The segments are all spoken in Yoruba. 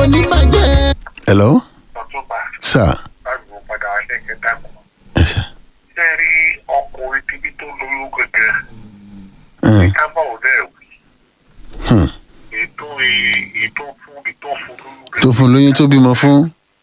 kò ní bàjẹ́. hello ọ̀túnba sir lágbo padà alẹ́ kẹta kan. ẹ ṣe ṣé rí ọkùnrin tíbi tó lóyún gẹ́gẹ́ ẹ kábọ̀ ò dẹ̀ wí. hmm. ètò ì- ètò fún ètò fún lóyún tó fún lóyún tó bímọ fún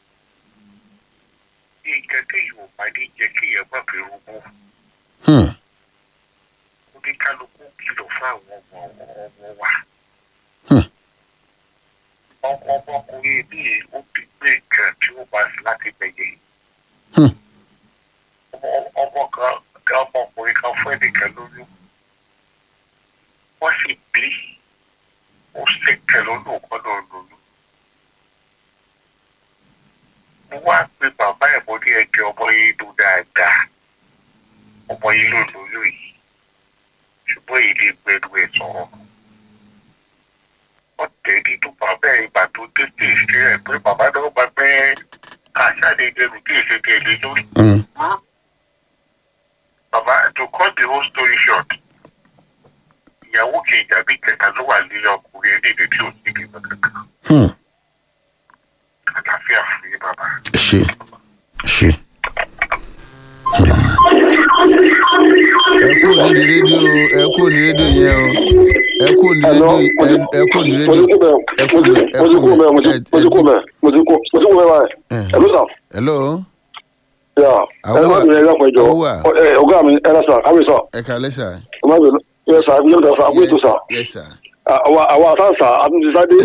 nǹkan tí yóò bá dé jẹ́ kí èèyàn má fi rúgbó. hmm. ó ní kálukú kìlọ̀ fún àwọn ọmọ ọmọ wa. Hmm. ọkọ ọmọkùnrin bí ó ti gbé nǹkan tí ó bá sí láti bẹ̀yẹ. Hmm. ọmọ ọmọ kan ọmọkùnrin kan fún ẹnìkan lóyún. wọ́n sì bí ó sì kẹ lọ́dún kan náà lóyún. mo wá pe bàbá ẹ̀ mo ní ẹgbẹ́ ọmọ yìí ló dáadáa ọmọ yìí ló lóyún yìí ṣùgbọ́n èdè gbẹ̀rù ẹ̀ sọ̀rọ̀. wọ́n tẹ̀lé tó bàbá ẹ̀ ìgbà tó tètè ṣe ẹ̀ pé bàbá náà bá pẹ́ àṣàlẹ̀ ìdẹrù tí èsè tẹ̀lé lórí. Hmm. bàbá to cut the whole story short ìyàwó kejì àbí kẹta ló wà nílé ọkùnrin ẹni ìdè tí ò sí ìgbìmọ̀ kankan. Hmm. àlàáfíà fún yín bàbá. ẹ ṣe ẹ ṣe. ẹ kú ní rédíò ẹ kú ní rédíò yẹn o ẹ kú ní rédíò ẹ- ẹ kú ní rédíò ẹ kú ní ẹ kú ní ẹ- ẹ- hello ọgá mi ẹ lọsàn àmì sọ ẹ kàlẹ́ sà ọmọ mi yẹ sà àbí yóò sà àbí ètò sà yes sir àwọn àwọn àtàǹsà àtúntìsáde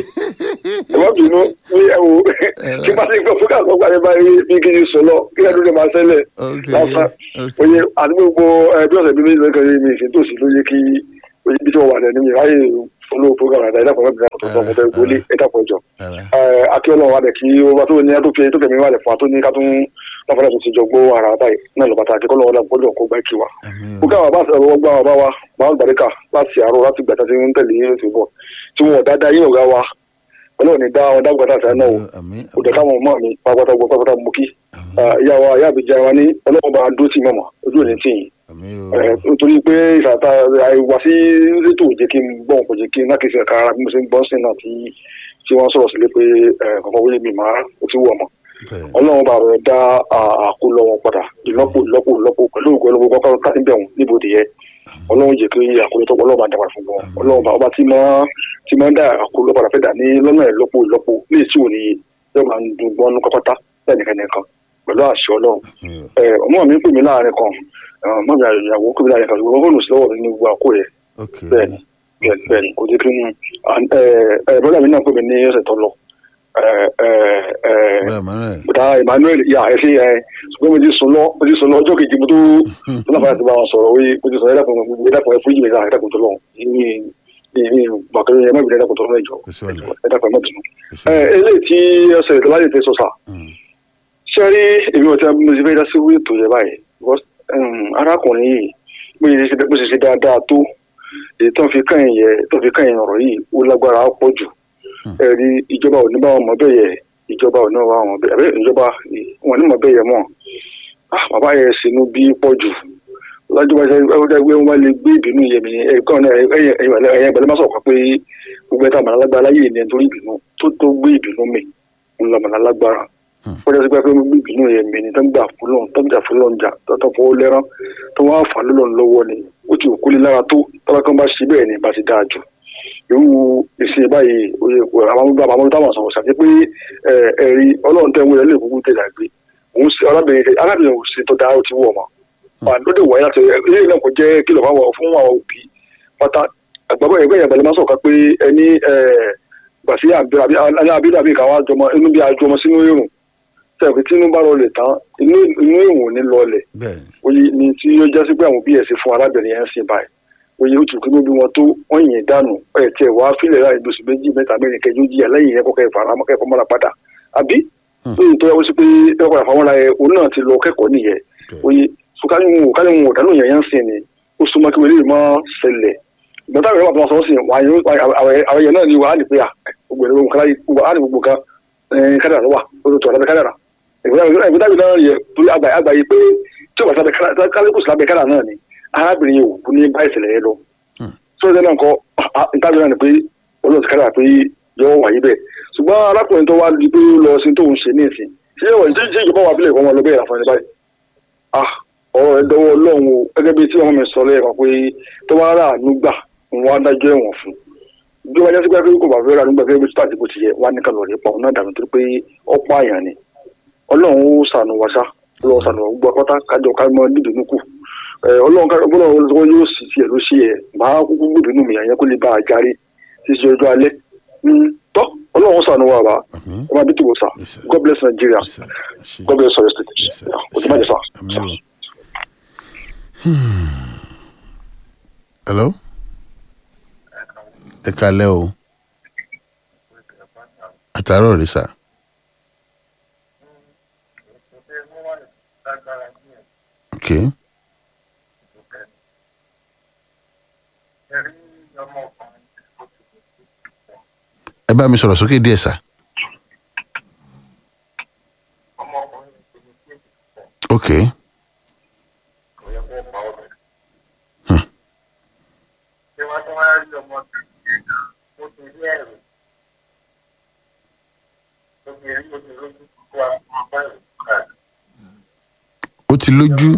ìwọ bínú ní ẹwù kí bá ti gbọ́ fúkà tó gbàdé báyìí bí kí n sọ lọ kí ẹdún lè máa ṣẹlẹ̀ ok lásán ok oye àti gbogbo ẹbí ọ̀sẹ̀ bíi méjì lẹ́kọ̀ọ́ yìí mi ìsìn tó sì ló yẹ kí oye bí tí wọ́n wà lẹ́nu mi ráyè follow program àdáyé ẹ̀dàpọ̀ mẹ́bìnrin àtọ̀tọ̀ tó ọmọdé gbólé ẹ̀dàpọ̀ ìjọ Alright. akíọ́nà wà lẹ̀ kí ó bá tó ní tó fi tó fẹ̀mí wà lẹ̀ fún wa tó ní ká tún láfàdà tó ti jọ gbó ara báyìí náà lọ bàtà akíkọ́ lọ́wọ́ gbọ́dọ̀ kó gbá kí wa. Àmín ó o. káwọn bá sọ̀rọ̀ wọ́n gbá wa bá wa máa ń gbàdékà láti àárọ̀ láti gbàtà tí ń tẹ̀lé yín ti bọ̀ tí wọn ò dáadáa yín ọ̀gá wa ọlọ́run ní dá wọn dágbàtà sí àná o Àmín kò dẹ̀ káwọn ọmọ mi pápátá gbọ́ pápátá mú kí ìyá wa ìyá àbíjà wa ní ọlọ́run bá dó tì mọ̀mọ́ ojú ò ní tì yín àmín Ẹ, o. nítorí pé ìfàtà àìwá sí rétò jẹ́ kí n gbọ́ kò jẹ́ kí n nákèsí ẹ̀ka ara bí mo ṣe ń gbọ́ sí náà tí tí wọ́n sọ̀rọ̀ sílé pé kọ̀ọ̀kan wọlé mi máa ó ti wù ọmọ Bẹ́ẹ̀. ọlọ́run bá rẹ̀ dá àkólọ wọn padà ìlọ́pọ̀ ìlọ́pọ̀ ìlọ́pọ̀ pẹ̀lú ògùn ọlọ́run kọ́kọ́ káti bẹ̀ wọn níbodè yẹ ọlọ́run jẹ́ kí àkólọ tó ọlọ́run bá dàgbà fún wọn ọlọ́run bá ọba tí máa tí máa ń dá àkólọ padà fẹ́ dà ní lọ́nà ìlọ́pọ̀ ìlọ́pọ̀ léè tí ò ní yóò máa ń dùn gbọ́nú kọ́kọ́tà lẹ́nìkan nìkan pẹ̀lú àṣẹ ọlọ́run Àmín o. ẹ ọmọ mi ń pè mí láàrin kan ọmọ mi àyàwó pè mí láàrin kan ṣùgbọ́n fóònù sí lọ́wọ́ mi ní gbogbo àkó yẹ ok bẹ́ẹ̀ni bẹ́ẹ̀ni bẹ́ẹ̀ni kò jẹ́ kí n ẹ ẹ bọ́dà mi náà pè mí ní ọ̀sẹ̀ tó lọ ẹ ẹ ẹ bẹ́ẹ̀ Emmanuel. bùdá Emmanuel yà ẹ sí ẹ ṣùgbọ́n mo ti sùn lọ mo ti sùn lọ ọjọ́ kejì mo tó tó náà fàyà ti bá wọn sọ̀rọ̀ oye mo ti sọ ẹ dàpọ̀ ẹ dàpọ̀ ẹ fún yìí ẹ dàpọ̀ tó lọ ní ní gbàgbé ẹ má bìnrin ẹ dàpọ̀ tó lọ ìjọ kò sí wàhálà ẹ dàpọ̀ ẹ má bìnrin. kò sí ẹ wàhálà. eléyìí tí ọ̀sẹ̀ ìtọ́láyè ti sọ sà Mm. ṣé rí èmi ò tẹ mo ti fẹ́ dá sí wíì tó yẹ báyìí because um, arákùnrin yìí bó ṣe ṣe bó ṣe ṣe dáadáa tó èyí tó ń fi kàn yẹ tó ń fi kàn yẹn ọ̀rọ̀ yìí ó lágbára á pọ̀ jù ẹ̀rí ìjọba ò ní bá wọn mọ̀ bẹ́ẹ̀ yẹ ìjọba ò ní bá wọn bẹ́ẹ̀ àbẹ́ ìjọba wọn ní mọ̀ bẹ́ẹ̀ yẹ mọ̀ Ah, bàbá yẹn sínú bí pọ̀ jù lọ́jọ́ bá ṣe ẹgbẹ́ wọn lè gbé ìbínú yẹmi ẹ̀kan náà ẹ̀yìn ìgbàlẹ́ má sọ̀kọ́ pé gbogbo ẹ̀ta màlálágbára láyé ni ẹni tó rí ìbínú tó tó gbé ìbínú mi ńlọ màlálágbára wọ́n jẹ́ sí pé pé gbé ìbínú yẹn mi ni tó ń gbà fún lọ́n tó ń jà fún lọ́n jà tó tó fọwọ́ lẹ́rán tó wọ́n á fà lọ́n lọ́wọ́ ni ó ti òkú lé lára tó tọ́lá kan bá ṣe bẹ́ẹ̀ ni bá ti dáa jù irú ìsìn báyìí oye àwọn ọmọ àwọn ọmọ táwọn sọ̀rọ̀ sàti pé ẹ, ẹ̀rí ọlọ́run tẹ́ ń wọlé lè kúkú tẹ̀lé àgbé òun ṣe arábìnrin arábìnrin ò ṣe tó dáa ó ti wọ̀ mọ́ lóde wáyé láti ilé náà kò jẹ́ kìlọ̀ fáwọn fún àwọn òbí pátá àgbàbọ̀ ẹgbẹ́ yẹn bẹ̀rẹ̀ máa sọ̀ka pé ẹni gbàsí àbídà bíi káwá jọmọ inú bí ajọmọ sínú èrò tẹ̀wé tí inú bá rọlẹ̀ tán inú inú èrò ní lọlẹ̀ bẹ́ẹ̀ oye ni tí ó jẹ́ sí pé àwọn òbí ẹ̀ sí fún arábìnrin yẹn ń sìn báyìí oye ó tù kí níbi wọn tó wọ́n yìn dànù ẹ̀ tiẹ̀ wá fílẹ̀ láì lóṣù méjì mẹ́ta mẹ́rin kẹjọ jíyà lẹ́yìn yẹn kọ́kẹ́ ìfaramọ́ kẹ́kọ̀ọ́ mọ́ra padà àbí lóyún tó yẹ wọ́n sí pé ẹ̀kọ́ àfàwọn ara ẹ̀ òun náà ti lọ kẹ́kọ̀ọ́ nìyẹn oye sukari mu kari mu ọ̀dánù yẹn yẹn ń sìn ni ó súnmọ́ kí wọlé máa ṣẹlẹ̀ ìgbọ́n táwọn ìwà tó máa sọ sí wà àwọn yẹn náà ni wà á ní pé à gbogbo ẹ̀rọ nǹkan láyé gbogbo á ní gbogbo kan kádàrà ló wà ó tó tó ọ̀dà kádàrà ìgbọ́n táwọn náà yẹ torí àgbáyé pé tí o bá sábẹ kálíkù sábẹ kádàrà náà ni arábìnrin yìí ò ní bá ìṣẹ̀lẹ̀ yẹn lọ sọ́dọ̀ náà kọ́ ìtàbí náà ni pé olóòtú kádàrà pé yọ wáyé bẹ́ẹ̀ ṣùgbọ́n arákùnrin tó wá di pé ó lọ sí tóun ṣe ní ìsìn ṣé ìwọ̀n ṣé ṣé ìjọba wà bílẹ̀ kọ́ wọn lọ bẹ́ẹ̀ àfọ̀nì báyìí ah ọ̀rọ̀ ẹ̀ dọwọ́ ọlọ́run o gẹ́gẹ́ bí tí wọ́n mi sọ lẹ́ẹ̀kan pé tó bá rà àánú gbà òun á dájọ́ ẹ̀wọ̀n fún bí wọ́n jẹ́ sí pé kò bá fẹ́ rà nígbà gẹ́gẹ́ bí tó àti bó ti yẹ wá ní kálọ̀ rẹ̀ pa òun náà dàbí torí pé ọ̀pọ̀ àyàn ni ọlọ́run ó sànù wá sá ọlọ́run sànù wá gbọ́ pátá kájọ ká mọ dídùnú kù ọlọ́run ká ọlọ́run lọ́wọ́ yóò sì tiẹ̀ ló ṣe ẹ̀ máa kúkú gbòdùnú mi àyẹn kó lè bá a járe títí ọjọ́ alẹ́ tọ́ ọlọ́run sànù wá bá àmín ẹ máa bí tìwọ́ sá Yes, sir. God bless Nigeria Yes, sir. Ẹ ṣé. God bless our state Yes, sir. òtún sá. Àmín o. Hmm. hello ẹ kalẹ́ o àtàárọ̀ rí sà ok ẹ bá mi sọ̀rọ̀ sókè díẹ̀ sà ok ó ti lójú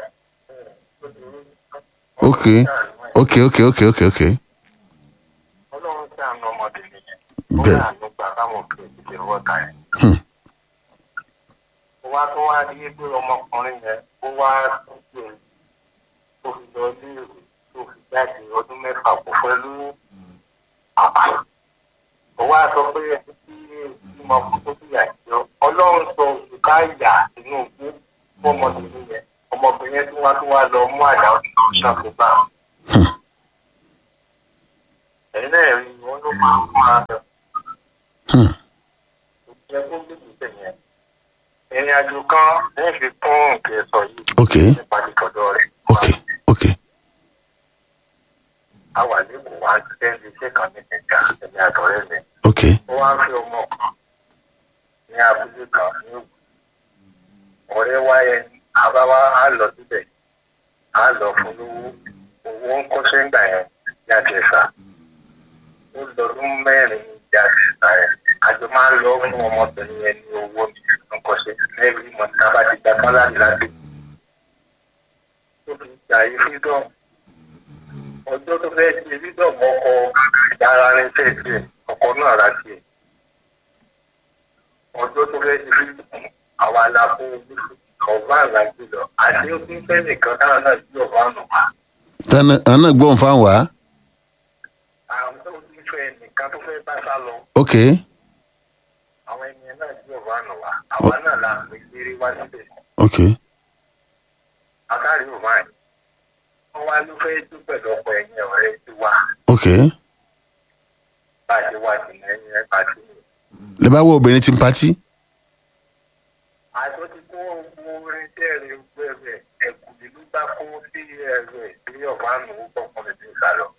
ok ok ok ok ok ok Ọlọ́run tí àánú ọmọdé nìyẹn. Ó Bẹ́ẹ̀. rà àánú gbà káwọn òkè ìdíje wọ́ta ẹ̀. Hmm. Ó wá tó wá rí pé ọmọkùnrin yẹn ó wá tó pé tó fi lọ léèrè tó fi jáde ọdún mẹ́fà kò fẹ́ lóyún. Àpá. Ó wá sọ pé ẹni tí ìmọ̀ kò tó fi àjọ. Ọlọ́run sọ oṣù ká yà sínú ogún fún ọmọbìnrin yẹn. Ọmọbìnrin yẹn tí wọ́n tún wá lọ mú àdá ọdún ṣàkóbá. Ẹ̀yin náà rí wọn ló máa ń fún ara rẹ̀. Hmm. ìjẹ́ tó gbé ìgbésẹ̀ yẹn. ìrìn àjò kan ní fi kún nǹkan sọ yìí ok nípa ìtọ́jọ́ rẹ̀. ok ok a wà lẹ́kọ̀ọ́ wá sẹ́ńdí iṣẹ́ kan ní ìjà ẹ̀mí àtọ̀rẹ́ mi. ok ó wá ń fi ọmọ kan ní abúlé kan ní òkú. ọ̀rẹ́ wa yẹn àbáwá á lọ síbẹ̀ á lọ fún lówó owó ń kọ́ṣẹ́ ńgbà yẹn ní àjẹsà. ó lọ́dún mẹ́rin ní ìjà àjẹsà yẹn. àjọ máa ń lọ fún ọmọbìnrin yẹn ní owó ní ìtúnkọ́ṣe lẹ́yìn mọ̀tá bá ti gbà kán láti láti. ó fi gbà yí freedom ọjọ́ tó fẹ́ ṣe freedom ọkọ̀ ìdára rẹ̀ fẹ́ tiẹ̀ ọkọ̀ náà rà tiẹ̀ ọjọ́ tó fẹ́ ṣe freedom àwa la fún ọba àlàjì lọ àti ó fi ń fẹ́ nìkan táwọn náà sí ọba nù wá tana àná gbọ́n fáwọn wá àwọn tó ti fẹ́ nìkan tó fẹ́ bá sá lọ ok àwọn ènìyàn náà sí ọba nù wá àwa náà la pè kéré wá síbẹ̀ ok àkárí ò máa yìí wọ́n wá ló fẹ́ tó pẹ̀lú ọkọ̀ ẹ̀yìn ọ̀rẹ́ ti wá ok bá a ṣe wá sí ẹ̀yìn ẹ̀ pàṣẹ lè bá wọ obìnrin tí ń patí àjọ ti kó ogun orin tẹ́ẹ̀rẹ̀ gbẹ̀rẹ̀ ẹ̀kú ìlú bá kó sí ẹ̀rọ ìpínlẹ̀ ọ̀bánu ọkùnrin tí ń sá lọ.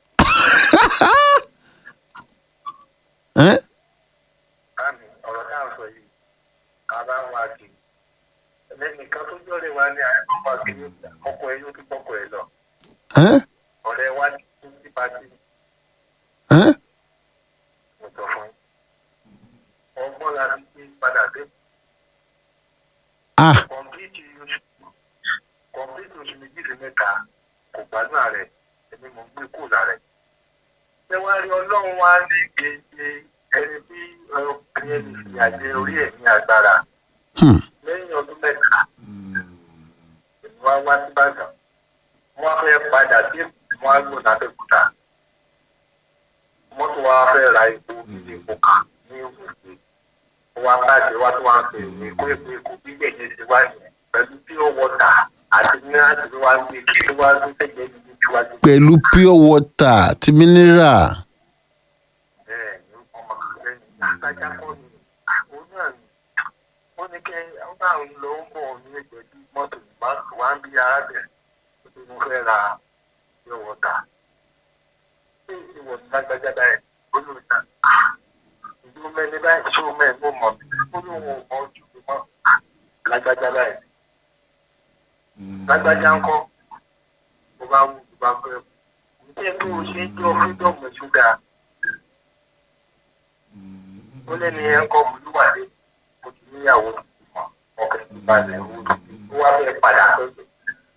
ẹ́ Báàmì ọ̀rọ̀ tá à ń sọ yìí ká bá wà kí ẹnìkan tó jọ́rẹ̀ wá ní àyẹ̀kọ́ kí ọkọ̀ ẹ̀ yóò tún pọ̀kọ̀ ẹ̀ lọ. ẹ́ ọ̀rẹ́ wa ní kí ní pàtí ẹ́ mo sọ fún yín. ọgbọ́n la fi gbé padà dé ah kọ̀m̀pìtì oṣù kọ̀m̀pìtì oṣù méjì sí mẹ́ta kò gbádùn ààrẹ èmi mò ń gbé kó láàrẹ. ṣé wàá rí ọlọ́run wá ní gbèsè ẹni tí ọkùnrin ẹni fi àjẹ orí ẹ̀ ní agbára hmm. lẹ́yìn ọdún mẹ́ta èmi wá wá sí Ìbàdàn wọ́n fẹ́ padà sí wọ́n á lò lábẹ́kúta mọ́tò wa fẹ́ ra epo ilé epo kan ní òkè wọ́n á bàjẹ́ wá tó wá ń pè ní kó èpo èkó bí gbẹ̀yẹ ti wá yẹn pẹ̀lú pure water àti mineral tí wọ́n á gbé kí ló wá gbé tẹ̀jẹ̀ ní ìtúwájú. pẹ̀lú pure water ti mineral bẹ́ẹ̀ ni ọmọ kan lẹ́yìn àgbájá kọ́ ni òun náà ni wọ́n ní kẹ́ ọ́n bá ń lọ ń bọ̀ ní ẹgbẹ́ bí mọ́tò wá ń bí arábìnrin tó ti mú fẹ́ ra pure water. ṣé ìwọ̀n ní lágbájá báyìí ó lóun náà ìlú mẹ́ni báyìí ṣó mẹ́rin mo mọ̀ ó lóun ò mọ ojú mi mọ́ lágbájá báyìí. lágbájá ń kọ́ mo bá wù mo bá fẹ́ ǹjẹ́ tó o ṣe ń jọ fídọ̀mù ṣúgà ó lẹ́ni ẹ níyàwó tuntun mọ́ ọkùnrin ti balẹ̀ owó tuntun ó wá fẹ́ padà sọ́dọ̀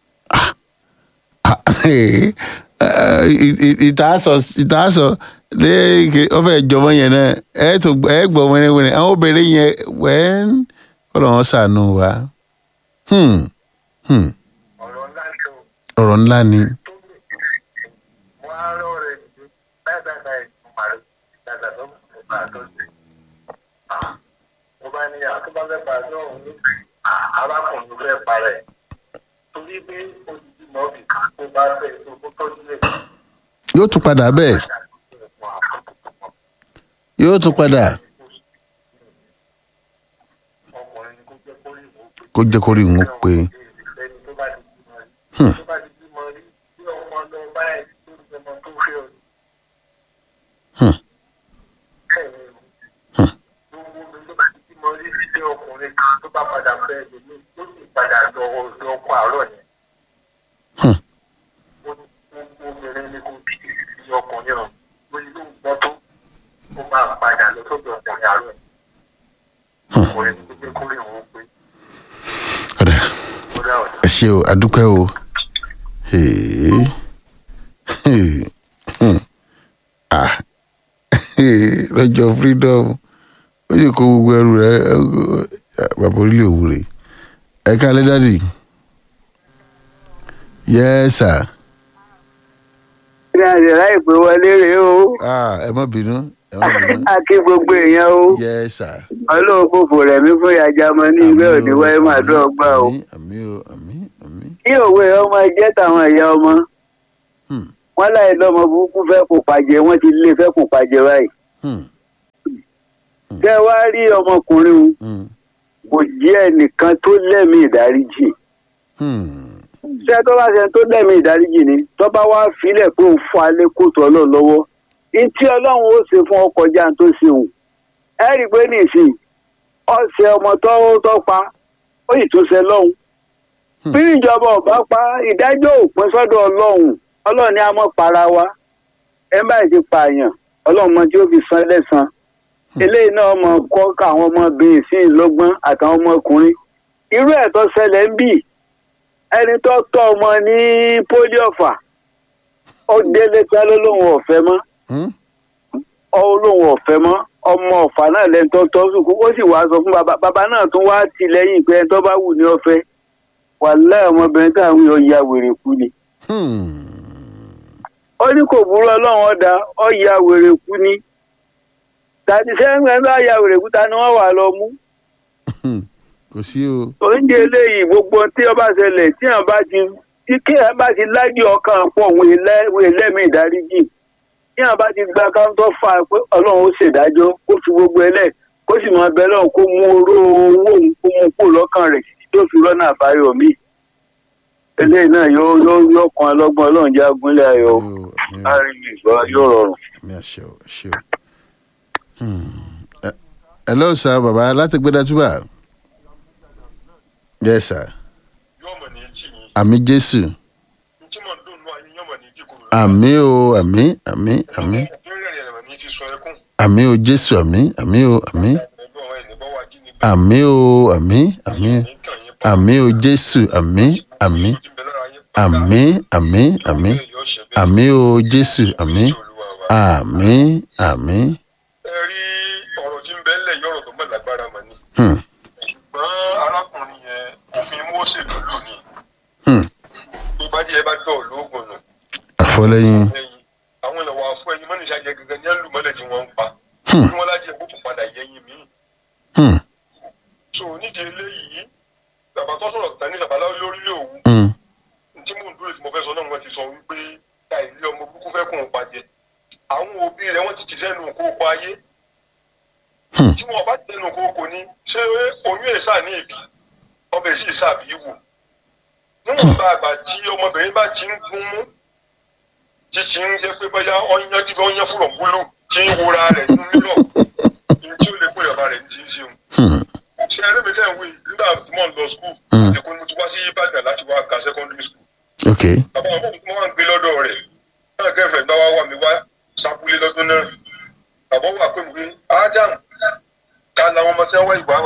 ìtaasọ ìtaasọ léèké ọfẹ ìjọba yẹn náà ẹ tó ẹ gbọ́ wẹrẹwẹrẹ àwọn obìnrin yẹn wẹn kọlọ wọn ṣàánú wa Hmm, hmm, ọ̀rọ̀ ńlá ṣe o. ọ̀rọ̀ ńlá ni tó lè mo á rọ rẹ ní báyìí báyìí báyìí mo máa rí dàgbà tó mo bá tó ṣe. mo bá ní àtúbọ̀ fẹ́ pa àjọ òun ní arákùnrin fẹ́ parẹ́ torí pé odidi mọ́ọ̀bì kan tó bá fẹ́ tó kó tọ́jú lè yóò tún padà bẹ́ẹ̀ yóò tún padà ọkùnrin ni kó jẹ́ kó rí ìwò pé kó jẹ́ kó rí òun pé ẹni tó bá ti bímọ rí tó bá ti bímọ rí bí ọmọ lọ bá ẹ tó ń bímọ tó fẹ́ ọ Hmm. gbogbo mi ló bá ti bímọ rí sí ọkùnrin kan tó bá padà fẹ́ ẹlòmí tó sì padà lọ ọ̀dọ̀ ọkọ àárọ̀ yẹn Hmm. ó ní gbogbo obìnrin ni kò bí sí ọkùnrin ọ̀hún lórí ló ń gbọ́ tó ó máa padà lọ sọ́dọ̀ ọkùnrin àárọ̀ yẹn ọkùnrin ni kó jẹ́ kó rí òun pé ọ̀dà ó dá ọ̀dà. ẹ ṣe o adúpẹ́ o Hey. Hey. Hmm. Ah. lọ́jọ́ freedom ó yẹ kó gbogbo ẹrù rẹ bàbá orílẹ̀ òwúrẹ̀ ẹ káalẹ́ dádì yes sir ní àṣẹ láìpẹ́ wọlé rèé o ah ẹ má bínú ẹ má bínú a kí gbogbo èèyàn o yes sir. ọlọ́run fòfò rẹ̀ mí fún ìyájà ọmọ ní ìwé òní wáyé máa dún ọgbà o àmì àmì o àmì àmì. kí òwe ọmọ jẹ́ tàwọn ẹ̀yà ọmọ Hmm. wọn láì lọ́mọ burúkú fẹ́ kó pàjẹ́ wọ́n ti lé fẹ́ kó pàjẹ́ báyìí Hmm. kẹ́ ẹ wá rí ọmọkùnrin o, Hmm. kò jẹ́ ẹnìkan tó lẹ́mìí ìdáríjì Hmm. ṣé tó bá ṣe tó lẹ́mìí ìdáríjì ni tó bá wá filẹ̀ pé òun fún alẹ́ kóòtù ọlọ́run lọ́wọ́ ìtí ọlọ́run ó ṣe fún ọkọ̀ já tó ṣe òun ẹ rí i pé nìsín ọ̀sẹ̀ ọmọ tó tó pa ó sì tún ṣe lọ́hùn Hmm. bí ìjọba ọba pa ìdájọ́ òpin sọ́dọ̀ ọlọ́run ọlọ́run ni a mọ̀ para wa ẹ bá ti pààyàn ọlọ́run mọ tí ó fi san lẹ́san eléyìí náà mọ kọ́ káwọn ọmọbìnrin sí ìlọ́gbọ́n àtàwọn ọmọkùnrin irú ẹ̀ tó ṣẹlẹ̀ ń bì ẹni tó tọ́ ọmọ ní pólí ọ̀fà ó délé tá ló lóun ọ̀fẹ́ mọ́ Hmm. ó lóun ọ̀fẹ́ mọ́ ọmọ ọ̀fà náà lẹ́ni tó tọ́ sùkú ó sì wá sọ fún bàbá bàbá náà tún wá tì lẹ́yìn pé ẹni tó bá wù ní ọ̀fẹ́ wàláhì ọmọbìnrin táwọn yóò ya wèrè kú ni Hmm. ó ní kò burú ọlọ́run ọ̀dà ó ya wèrè kú ni tàbí sẹ́yìn ẹ̀ bá ya wèrè kú ta ni wọ́n wà lọ mú Hmm. kò sí o. oúnjẹ eléyìí gbogbo tí ọba ṣẹlẹ̀ tí wọn bá ti tí kí wọn bá ti lájú ọkàn pọ̀ òun ẹlẹ́mìí ìdáríjì tí wọn bá ti gba káńtọ́ fà á pé ọlọ́run ó ṣèdájọ́ kó fi gbogbo ẹlẹ́ kó sì máa bẹ lọ́run kó mú oró owó òun kó mú kó lọ́kàn rẹ̀ títí tó fi rọ́nà àbáyọ míì eléyìí náà yóò yóò yóò kan ọlọ́gbọ́n ọlọ́run jẹ́ agúnlẹ̀ ayọ̀ o. Àmì o, àmì o, láàrin ìgbà yóò rọrùn. àmì àṣẹ o àṣẹ o. Hmm. Ẹ- hello sir baba láti gbé dájúbà. yes sir. yọmọ ní etí yìí àmì jésù. tí mo dùn nù ayé yọmọ ní kíkúrò àmì o àmì àmì àmì ìbéèrè rẹ̀ rẹ̀ ní fi sọ ẹkún àmì o jésù àmì àmì o àmì pẹ̀lú àwọn ènìyàn wá jí ní àmì o àmì àmì àmì o jésù àmì àmì àmì àmì àmì àmì o jésù àmì àmì àmì. ẹ rí ọ̀rọ̀ tí ń bẹ ńlẹ̀ yọ̀rọ̀ tó mọ̀ lágbára mọ̀ ni Hmm. ṣùgbọ́n arákùnrin yẹn òfin Mósè ló lò ní Hmm. bí bá jẹ́ ẹ bá dọ̀ lóògùn nù àfọlẹ́yìn. ẹyin àwọn ìlàwọ̀ afọ ẹyin mọ́nìṣà jẹ gẹ́gẹ́ ní ẹlùmọ́lẹ̀ tí wọ́n ń pa Hmm. bí wọ́n lájẹ kó tún padà yẹyin míì Hmm. so nídìí eléyìí bàbá tó sọ̀rọ̀ tán ní sàbálá lórílẹ̀ òwú Hmm. tí mò ń dúró tí mo fẹ́ sọ náà wọ́n ti sọ wípé ká ilé ọmọ burúkú fẹ́ kún un pàjẹ́ àwọn òbí rẹ̀ wọ́n ti tì sẹ́nu kókó ayé Hmm. tí wọ́n bá tẹnu kókó ní ṣé oyún ẹ̀ sáà ní ìbí ọbẹ̀ sì sàbí wò níwọ̀n bá àgbà tí ọmọbìnrin bá ti ń gún mú tí ti ń jẹ́ pé bóyá ọyàn tí wọ́n yán fúrọ̀ búlù tí ń wora rẹ̀ nínú mílọ̀ ní tí ó lè pè ọba rẹ̀ ní ti ń ṣeun Hmm. ṣe eré mi tẹ̀ ń wí nígbà tí mo ń lọ skul Hmm. èkó ni mo ti wá sí Ìbàdàn láti wá ka secondary school ok. bàbá wọn fún mi wọn gbé lọ́dọ̀ rẹ̀ náà gẹ́fẹ̀ gbá wá wà mí wá sábúlé lọ́dún náà bàbá wà pé mi pé Adam ta làwọn ọmọ tí wọ́n wá ìwà wa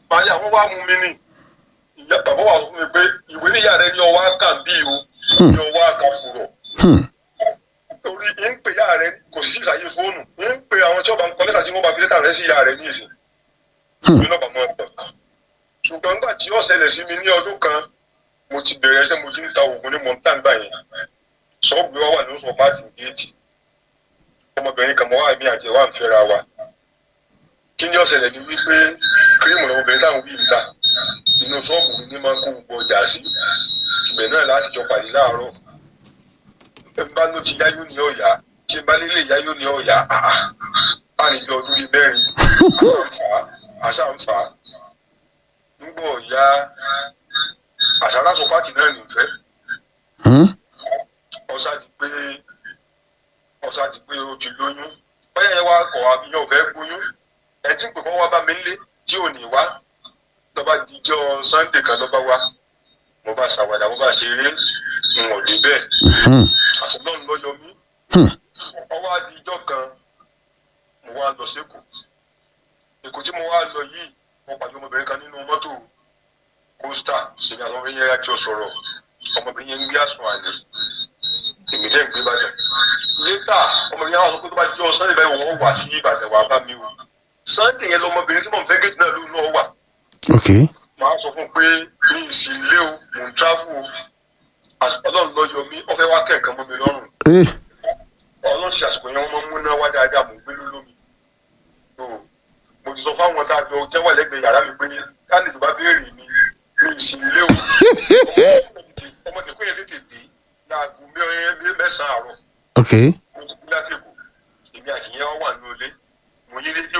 màá yà wọ́n wá mú mi ní ìyá bàbá wa sọ fún mi pé ìwé níyà rẹ ní ọwọ́ àkà bí o ní ọwọ́ àkà fùrọ̀ Hmm. torí ń pè yá rẹ kò sí ìsàyè fóònù ń pè àwọn tí wọ́n bá ń kọ lẹ́tà tí wọ́n bá fi lẹ́tà rẹ sí ìyá rẹ ní ìsìn ìwé náà bá mọ́ ọ̀pọ̀ ṣùgbọ́n nígbà tí ó ṣẹlẹ̀ sí mi ní ọdún kan mo ti bẹ̀rẹ̀ ṣẹ́ mo ti ń ta oògùn ní mọ̀ntàǹgbà yẹn ṣọ́ọ̀bù wa wà ní oṣù pàtì géètì ọmọbìnrin kan mọ́ wá mi àti ẹ̀wà ń fẹ́ra wa kí ni ó ṣẹlẹ̀ ni wípé kírímù lọ́wọ́ obìnrin táwọn wí ń ta inú ṣọ́ọ̀bù mi ní máa ń kó gbogbo ọjà sí ibẹ̀ náà láti jọ pàdé láàárọ̀ ẹ bá ló ti yáyó ní ọ̀yà tí ẹ bá lélẹ̀ yáyó ní ọ̀yà àà á lè jọ ọdún bíi mẹ́rin àṣà ń fà á nígbà ọ̀yà àṣà lásán pàtì náà nìfẹ́ Hmm. ọ̀sá di pé ọ̀sá di pé ó ti lóyún báyà yẹn wá kọ̀ àbíyàn fẹ́ gbóyún ẹ̀ tí ń pè kọ́ wá bá mi lé tí ò ní wá lọ́ba dijọ́ sunday kan lọ́ba wá mo bá ṣàwàdà mo bá ṣeré n ò dé bẹ́ẹ̀ Hmm. àtúntàn lọ yọ mí Hmm. ọwọ́ adijọ́ kan mo wá lọ sẹ́kọ̀ọ́ èkó tí mo wá lọ yìí mo pàdé ọmọbìnrin kan nínú mọ́tò kóstà ṣèlú àwọn ọmọ yẹn jọ sọ̀rọ̀ ọmọbìnrin yẹn ń gbé àsùn àlè èmi dẹ́ ń gbé Ìbàdàn létà ọmọbìnrin yẹn wà sọ pé tó bá jọ sunday báyìí wọ́n wà sí Ìbàdàn wà bá mi o sunday yẹn lọmọbìnrin tí mò ń fẹ́ gẹ̀ẹ́tì náà ló náà wà ok màá sọ fún un pé mi ì sí ilé o mò ń tráfù o ọlọ́run lọ yọ mí ó fẹ́ wá kẹ̀kẹ́ mọ́ mi lọ́rùn Eh. ọlọ́run ṣe àsìkò yẹn wọ́n máa ń múná wá dáadáa mò ń gbé lólómi tó mo ti sọ fáwọn tá a jọ jẹ́wọ́ lẹ́gbẹ̀ẹ́ yàrá mi pé káàdì tó bá béèrè mi mi ì sí ilé o ọmọ tẹ̀kọ́ yẹn tètè dé láago mẹ́- mẹ́sàn-án àárọ̀ ok mo ti kú láti èkó èmi àti yẹn wà nínú ilé mo yí rédíò